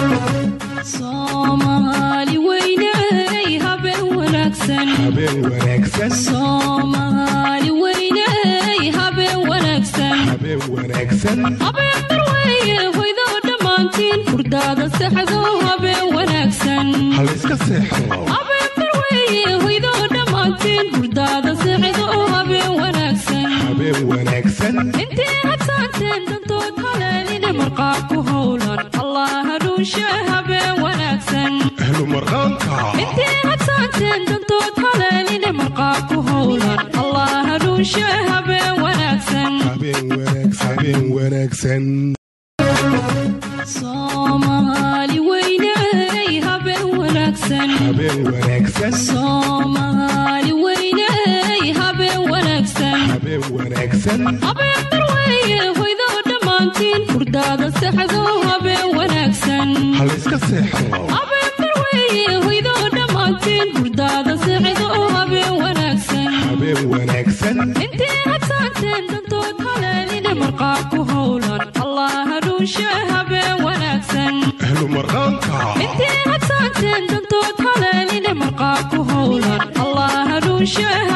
soomaali weyney habeen wanaagsan habeen wanaagsan soomaali weyney habeen wanaagsan habeen wanaagsan habeen barweeye hoydoo dhammaantiin hurdaada saxdo habeen wanaagsan halayska seexdo habeen barweeye hoydoo dhammaantiin hurdaada saxdo habeen wanaagsan habeen wanaagsan intii hadsaanteen dantood haleeline marqaa ku howlan allah hanuunshe habeen wanaagsan ahlu marqaanka intii hadsaanteen dantood haleeline marqaa ku howlan allah hanuunshe habeen wanaagsan habeen wanaagsan habeen wanaagsan soomaali weyney habeen wanaagsan habeen wanaagsan soomaali weyney habeen wanaagsan habeen wanaagsan habeen barweeye hoydoo dhammaantiin hurdaada saxdo habeen wanaagsan halayska seexdo habeen barweeye hoydoo dhammaantiin hurdaada saxdo habeen wanaagsan habeen wanaagsan intii hadsaanteen dantood haleeline marqaa ku howlan allah hanuunshe habeen wanaagsan ahlu marqaanka intii hadsaanteen dantood haleeline marqaa ku howlan allah hanuunshe